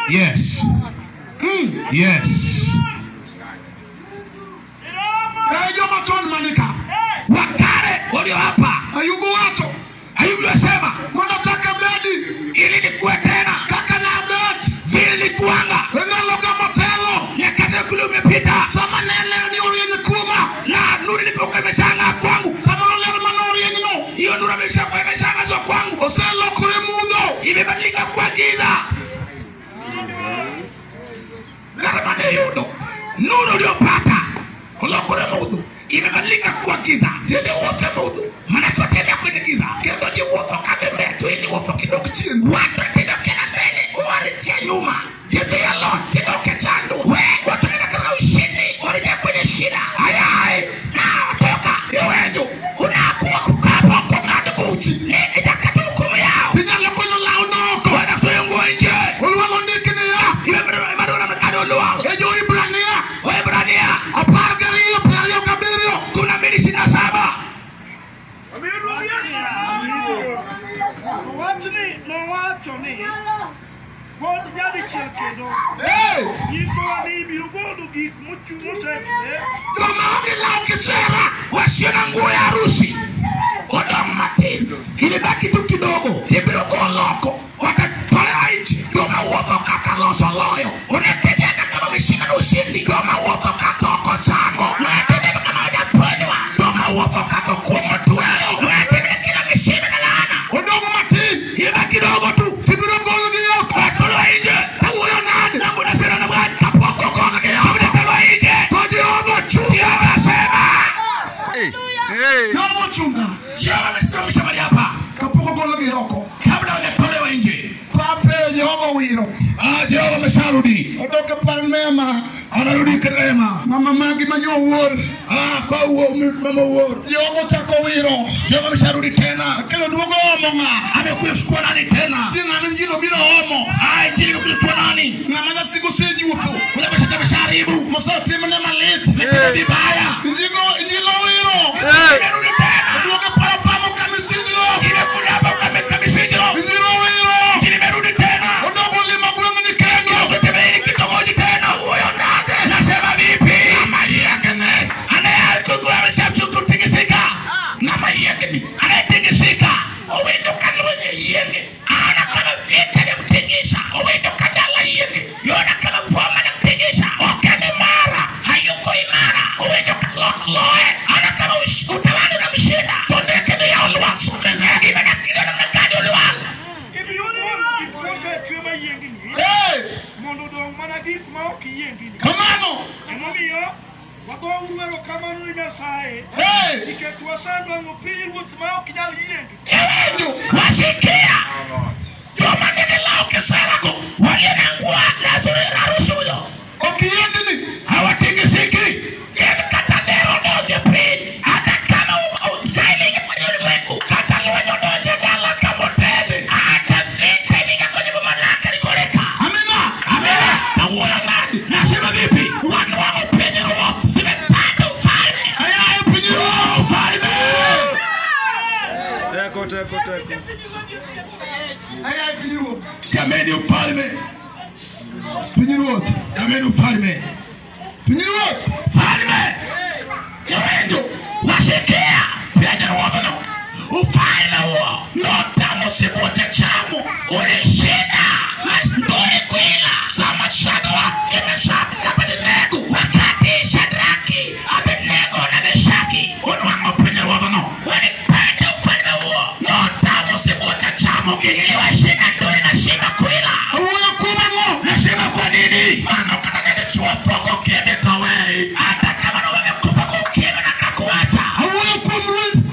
Yes. Yes. Eh, joma ton manika Wakale walio hapa ayubu wacho Ayubu yasema mondo kaka bedi ili nikuwe tena kaka na bet vile nilikuwanga enalo ga motelo nyakati kule umepita sama nene ni orienye kuma na nuru ilipokuwa imeshanga kwangu sama nene man orienye no hiyo nuru imeshakuwa imeshangazwa kwangu oselokore mudho imebadilika kwa giza kata mane yudo nuru uliopata ulokore mudho imebadilika kuwa giza tiende wote mudho manake watembea kwenye giza kendo jiwuotho kabembea tu ili wuotho kidogo chini watu watidokena mbele warichia nyuma tembea lot kidoke chandu we watu nenda katika ushindi warejea kwenye shida ayaye na watoka iwenju unakuwa kukaa poko ng'ado buchi ijakati hukumu yao tinyalo konyo lao noko wanakuyungua nje olwalo ndikini ya imadona mekado luwal ejo ibrania waebrania apar gariyo piero gabiriyo kumi na mbili ishirini na saba Owachni nowacho ni pod nyadichiel kendo Hey! nyisowa ni ibiro golo gik mochung' osetwe joma onge law kisera wasio na nguo ya harusi odong' matin ilibaki tu kidogo tibiro golo oko watatolewa nje joma wuotho kaka loso loyo unatembea kama umeshinda na ushindi joma wuotho kaka oko chango unatembea kama hujaponywa joma wuotho kaka kuomo tuero unatembea kila umeshinda na laana odong' matin ilibaki kidogo tu tibiro golgi oko watolewa nje kawuoyo nade na kuna sera na bwana kapoko kona kaya watolewa nje to jehova chunga Jehova asema jehova chunga Jehova amesimamisha mahali hapa kapok ogolgi oko kabla hawajatolewa nje. pape jehova wiro Ah, Jehova amesharudi, odok e par mema anarudi katika hema. mama magi ma jowuor Ah, kwa huo mama uoro, jehova ochako wiro Jehova amesharudi tena, kendo duogo omo ng'a amekuja kuchukua nani tena? ti ng'ano njilo biro omo Ah, injili imekuja kuchukua nani? ng'ama nyasigo osejuto Kule amesha ameshaharibu, mosetimne malit ametenda vibaya, injigo injilo wiro imerudi tena, duogo e par apamo kamisinjlo imekuja hapa kameka misinjiro, injilo wiro injili imerudi tena, odogo lima gweng'ni kendo kutembea hili kitongoji tena. Huyo nani? Nasema vipi? Mama yake ne anayekuwa ameshakutikisika ng'ama yiengni anayetingisika owinjo ka lwenye yienge ana kama vita vyamtingisha owinjo ka dala yienge yona kama boma namtingisha okene mara hayuko imara owinjo ka lo- loe ana kama ush- utawala unamshinda tondekene ya olwal sumene imenakilo namna gani olwal ibiro golo gik mosetwe mayiengni Hey! mondo odong' mana gik ma ok yiengni kamano emomiyo wagouru erokamano ni nyasaye Hey! nikech wasenwang'o pinyruoth ma ok nyal yiengi ewenjo wasikia joma nigi law kiserago walio na nguo lazuri harusi huyo okiyiengni hawatingisiki gin kata dero donje piny hata kama ujailingi kwenye ulimwengu kata lwenyo donje dala kamotede hata vita ilinga kwenye bumalaka likoreka amina amina kawuoyo nadi nasema vipi wanwango penye roho tumepata ufalme ayaye pinyruoth ufalme Teko, teko, teko. ayaye pinyruoth jameni ufalme pinyruoth jameni ufalme pinyruoth Ufalme Yoendo wasikia penye ruodhno ufalme huo notamo sibuote chamo ulishinda mastori kwila sama Shadraka, Meshaki na Abednego wakati Shadraki, Abednego na Meshaki unwang'o penye ruodhno walipenda ufalme huo notamo sibuote chamo iliwashinda ndori na shima kwila awuoyo kuom ang'o nasema kwa nini maana ukataka chuo togo kiende towei hata kama ndo wamekufa kwa ukimwi na kakuacha awuoyo kuom ruoth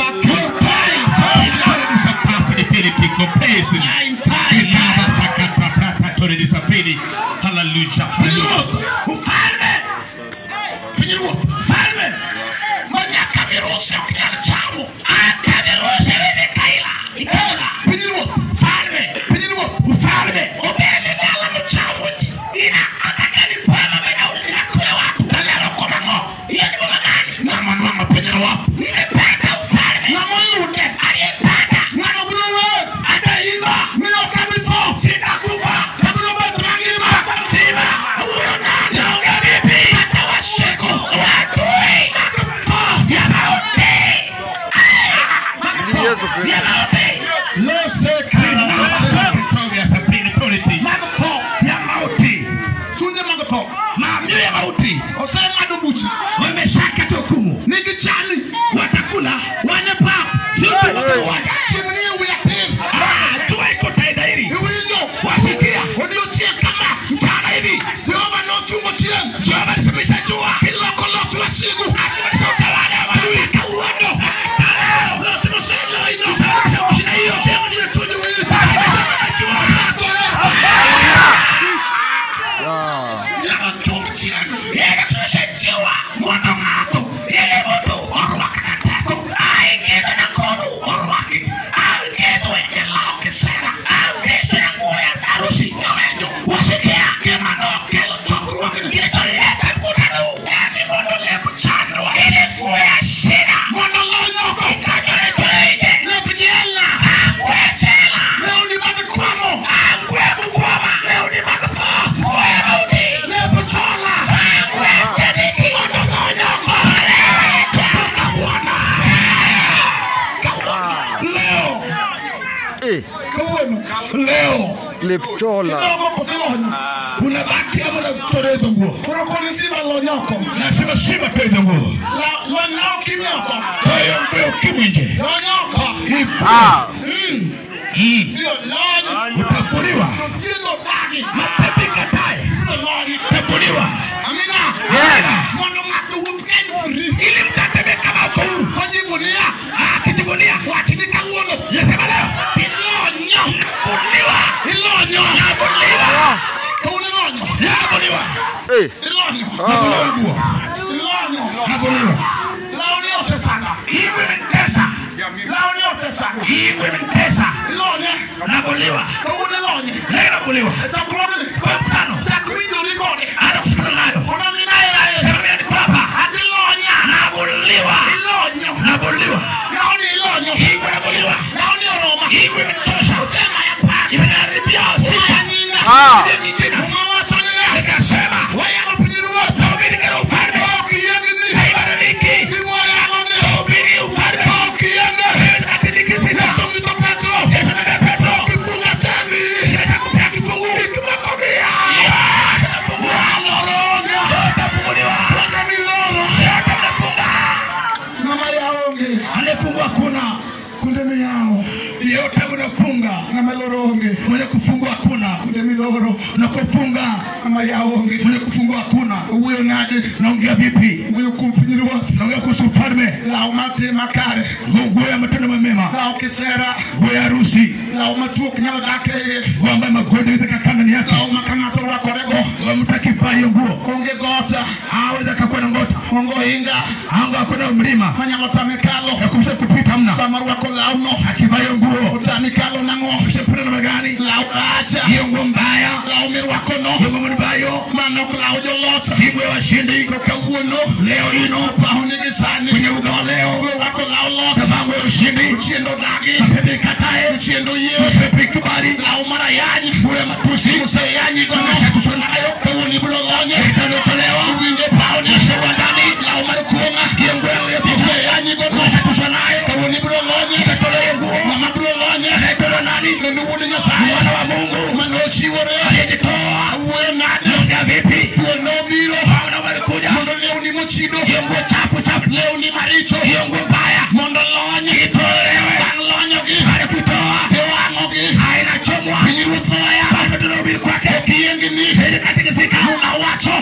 pinyruoth ufalme pinyruoth ufalme manyaka virusi ukinyana chamo hata virusi vile kaila ikaila pinyruoth ufalme pinyruoth ufalme ubele dala mchamo ina atakani pama mena ulina kule watu dalero kwa mango hiyo ni mama gani mama mama penye roho nimepata ufalme ng'ama oyude aliyepata ng'ano biro wer ataimba ni ok abi tho sitakufa abiro bet mangima Lipchola. kidogo kosilony unabaki kama unatoa hizo nguo koro konisima lonyoko nasema shima tu hizo nguo lony lao kimyoko kwa hiyo nguo ukimwi nje lonyoko Ah. Mm. ndio lony utafuliwa tindo dagi mapepe katae ndio lony utafuliwa amina Amina. mondo ng'ato wuoth ka en free ili mtatembea kama uko huru kojivunia akijivunia wachni kawuono nasema leo ilonyo fuliwa ilonyo navuliwa kawuono ilonyo navuliwa Eh. ilonyo navuliwa nguo ilonyo navuliwa laoni osesanga hii imenitesa laoni osesanga hii imenitesa ilonye navuliwa kawuono ilonye leo navuliwa echokruogni kwa mkutano chak winjori kode hata kusikana nayo unaminaerae sema mimi niko hapa ati ilonya navuliwa ilonyo navuliwa laoni ilonyo hii navuliwa laoni oroma hii imenitosha sema ya pani imenaribia sifa nyinga Ah. ile nyingine umawachoniya nikasema wayamo pinyiruoth nahubiri katika ufalme ok yiengni haibadiliki imwayangoni nahubiri ufalme ok yienge atikisika yesomiso petro Yesu na Petro kifunga semi nimeshakupea kifungu ikimakomia tunafungua aloronga utafunguliwa waka miloro yote mnafunga ng'ama yaonge anayefungua kuna kunde miyao yote mnafunga ng'ama loro onge mwenye kufungua kuna kunde miloro na kufunga ng'ama yaonge mwenye kufungua hakuna owuoyo nade naongea vipi wuoyo kuom pinyruoth naongea kuhusu ufalme law matim makare nguo ya matendo mema law kisera nguo ya harusi law matuo ok nyalo dak e iye nguo ambayo magonjwa inaweza kakaa ndani yake law ma ka ng'ato rwakorego Nguo mtu akivaa hiyo nguo onge gota aweza akakuwa na ngota onge ohinga anga hakuna mlima manyalo tame kalo ya kumsha kupita mna sama rwako lawno akivaa hiyo nguo otami kalo nang'o ushapita namna gani law acha hiyo nguo mbaya law mirwakono hiyo nguo mbayo manok law joloch si nguo ya washindi to kawuono leo ino paho nigi sani kwenye uga wa leo rwako law loch kavaa nguo ya ushindi chiendo dagi mapepe katae chiendo yie mapepe kibali law marayany nguo ya matusi museyanyi gono umeshatushwa nayo kawuono ibiro lonye italotolewa uwinje paho ni Mwisho wa ndani law mar kuong'a hiyo nguo ya pesa museyanyi gono umeshatushwa nayo kawuono ibiro lonye itatolewa hiyo nguo ng'ama biro lonye anayetolewa nani kendo wuod nyasaye mwana wa Mungu manochiwore aliyejitoa awuoyo nade naongea vipi thuol nobiro Hawa walikuja mondo lewni mochido hiyo nguo chafu chafu lewni maricho hiyo nguo mbaya mondo lony itolewe bang' lonyogi baada ya kuitoa tiwang'ogi inachomwa pinyruoth mawaya bado tunahubiri kwake kiyiengni ili katikisika unawacho